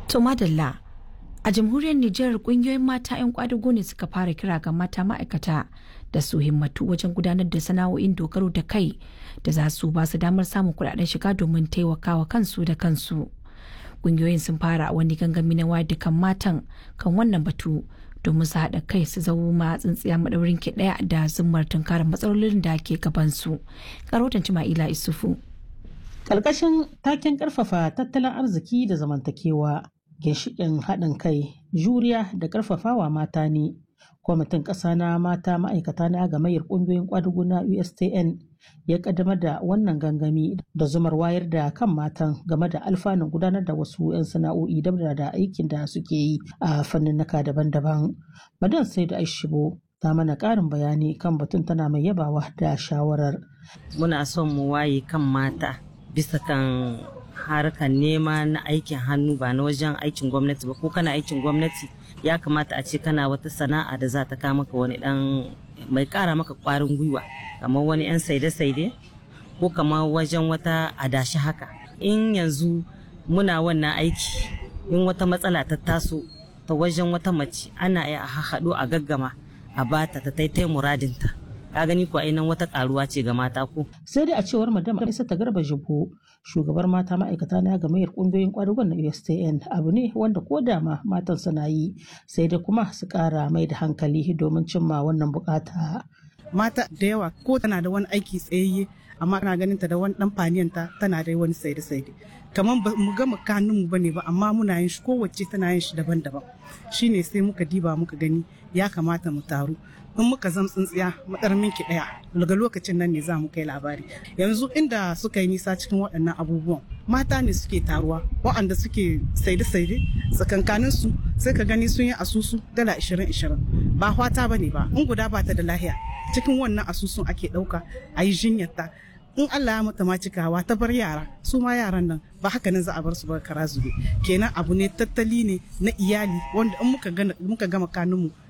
To madalla a jamhuriyar Nijar kungiyoyin mata 'yan kwadago ne suka fara kira ga mata ma'aikata da su himmatu wajen gudanar da sana'o'in dogaro da kai da za su ba su damar samun kudaden shiga domin taimakawa kansu da kansu. Kungiyoyin sun fara wani gangami na wayar da kan matan kan wannan batu domin su haɗa kai su zama tsintsiya maɗaurin ki ɗaya da zummar tunkarar matsalolin da ke gabansu. Karotan Cima'ila Isufu. Ƙarƙashin taken ƙarfafa tattalin arziki da zamantakewa ginshiƙin haɗin kai juriya da ƙarfafawa mata ne kwamitin ƙasa na mata ma'aikata na gamayyar ƙungiyoyin ƙwadugu na ustn ya ƙaddamar da wannan gangami da zumar wayar da kan matan game da alfanun gudanar da wasu 'yan sana'o'i dabda da aikin da suke yi a fanninnika daban-daban madan sai da aishibo ta mana ƙarin bayani kan batun tana mai yabawa da shawarar muna son mu waye kan mata bisa kan harkar nema na aikin hannu ba na wajen aikin gwamnati ba ko kana aikin gwamnati ya kamata a ce kana wata sana'a da za ta kama maka wani dan mai kara maka kwarin gwiwa kamar wani yan saide-saide ko kamar wajen wata adashi haka in yanzu muna wannan aiki in wata matsala ta taso ta wajen wata mace ana iya a haɗu a gaggama a bata ta taitai muradinta ka gani ko ainihin wata karuwa ce ga mata ko. sai dai a cewar madam isa ta garba jibo shugabar mata ma'aikata na gamayyar kungiyoyin kwadugon na ustn abu ne wanda ko da ma matan suna yi sai dai kuma su kara mai da hankali domin cimma wannan bukata. mata da yawa ko tana da wani aiki tsayayye amma ana ganin ta da wani dan faniyanta tana da wani saide saide kamar ba mu gama kanun mu bane ba amma muna yin shi kowace tana yin shi daban-daban shine sai muka diba muka gani ya kamata mu taru in muka zam tsintsiya madar minki daya daga lokacin nan ne za mu kai labari yanzu inda suka yi nisa cikin waɗannan abubuwan mata ne suke taruwa waɗanda suke saide-saide tsakankanin su sai ka gani sun yi asusu dala 20-20 ba hwata ba ne ba in guda ba ta da lahiya cikin wannan asusun ake ɗauka a yi jinyarta in Allah ya mata ma cikawa ta bar yara su ma yaran nan ba haka nan za a bar su ba kara zube kenan abu ne tattali ne na iyali wanda in muka gama kanunmu